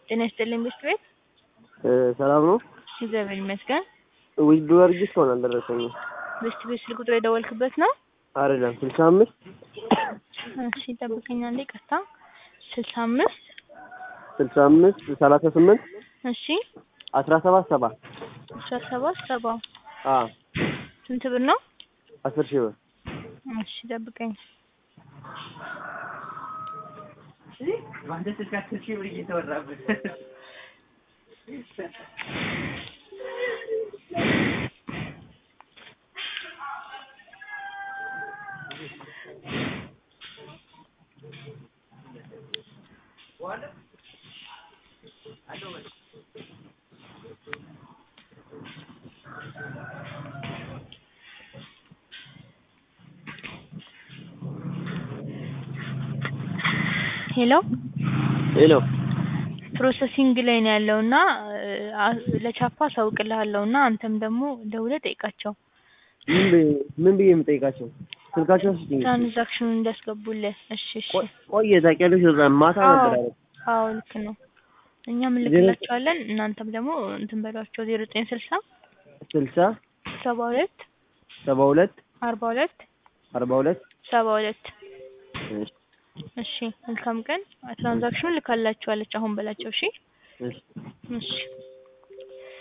ጤና ይስጥልኝ ቤት ቤት ሰላም ነው? እግዚአብሔር ይመስገን። ውድ ወርጅ እስካሁን አልደረሰኝም። ቤት ቤት ስልክ ቁጥር የደወልክበት ነው? አይደለም ስልሳ አምስት እሺ ጠብቀኝ አንዴ ቀጥታ ስልሳ አምስት ስልሳ አምስት ሰላሳ ስምንት እሺ አስራ ሰባት ሰባ አስራ ሰባት ሰባ አ ስንት ብር ነው? አስር ሺህ ብር እሺ ጠብቀኝ በአንተ ስልክ አስር ሺህ ብር እየተወራበት ሄሎ ሄሎ ፕሮሰሲንግ ላይ ነው ያለው እና ለቻፓ አሳውቅልሃለሁ እና አንተም ደግሞ ደውለህ ጠይቃቸው ምን ብዬ- ምን ብዬ የምጠይቃቸው ስልካቸው ስጭኝ። ትራንዛክሽኑን እንዲያስገቡልህ። እሺ እሺ። ቆ- ቆየ ታውቂያለሽ፣ እዛ ማታ አዎ ነበር ያደረኩት። አዎ ልክ ነው። እኛም እንልክላቸዋለን እናንተም ደግሞ እንትን በሏቸው ዜሮ ዘጠኝ ስልሳ ስልሳ ሰባ ሁለት ሰባ ሁለት አርባ ሁለት አርባ ሁለት ሰባ ሁለት እሺ፣ እሺ መልካም ቀን። ትራንዛክሽኑን ልካላችኋለች አሁን በላቸው። እሺ እሺ። እሺ